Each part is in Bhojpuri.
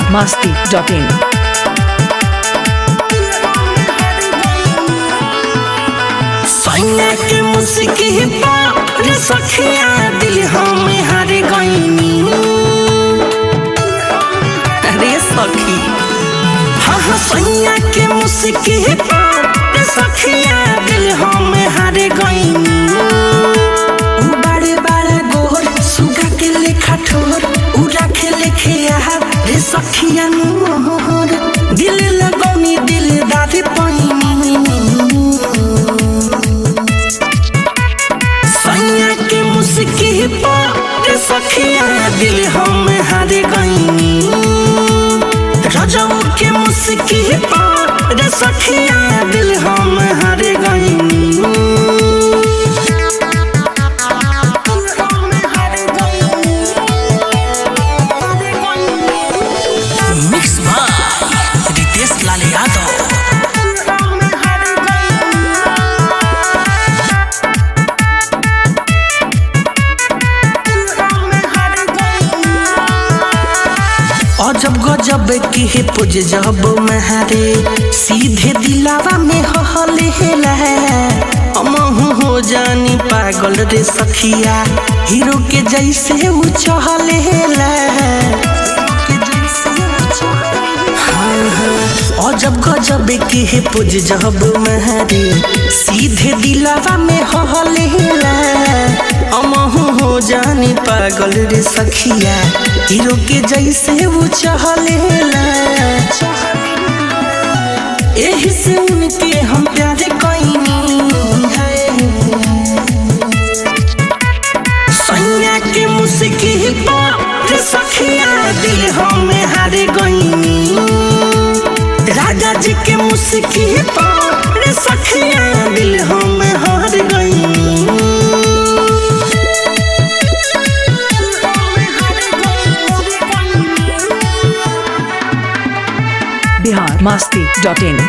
masti.in. सैया के मुस्की पर सखिया दिल हम हार गईनी अरे सखी हाँ हाँ सैया के मुस्की पर सखिया दिल हम हार गईनी बड़े बड़े गोर सुगा के लेखा ठोर उड़ा के लेखे आहा रे सखिया मोहर दिल लगौनी दिल दादी पैनी सैया के मुस्की पर सखिया दिल हम हार गईनी रजऊ के मुस्की पर सखिया दिल हम हार गईनी मिक्स बाय रितेश लाल यादव अजब गजब के हे पुज जब महारे सीधे दिलावा में हले हेला अमहू हो जानी पागल रे सखिया हीरो के जैसे ऊ चहले हेला हाँ, हाँ, अजब गजब के हे पुज जब महारे सीधे दिलावा में हले हेला अमहू हो जानी पागल रे सखिया हीरो के जैसे वो चहलेला एही से उनके हम प्यार कईनी सैया के मुस्की पर सखिया दिल हम हार गईनी राजा जी के मुस्की पर सखिया दिल हम हार गईनी Bihar masti.in.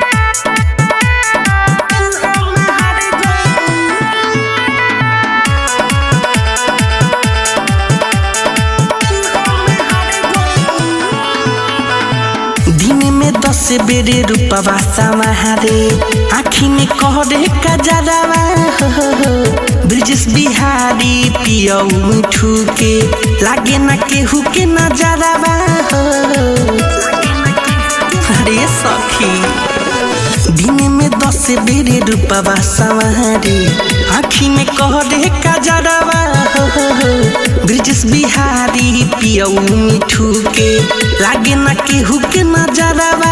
दिन में दस बेरे रूपवा समारे आखी में कहरे कजरावा ब्रिजेश बिहारी पियऊ मिठू के लागे ना केहू के नजरावा अरे सखी दिन में दस बेरे रूपवा समारे आखी में कहरे कजरावा ब्रिजेश बिहारी पियऊ मिठू के लागे ना केहू के नजरावा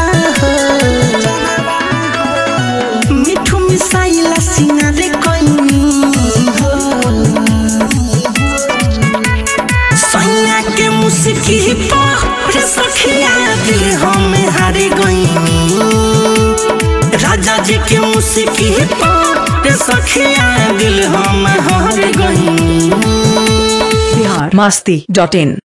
मिठू मिसाइला सिंगारे कइनी हो सैया के मुस्की पर सखिया दिल हम हार गईनी राजा जी के मुस्की पर सखिया दिल हम हार गईनी Bihar masti.in.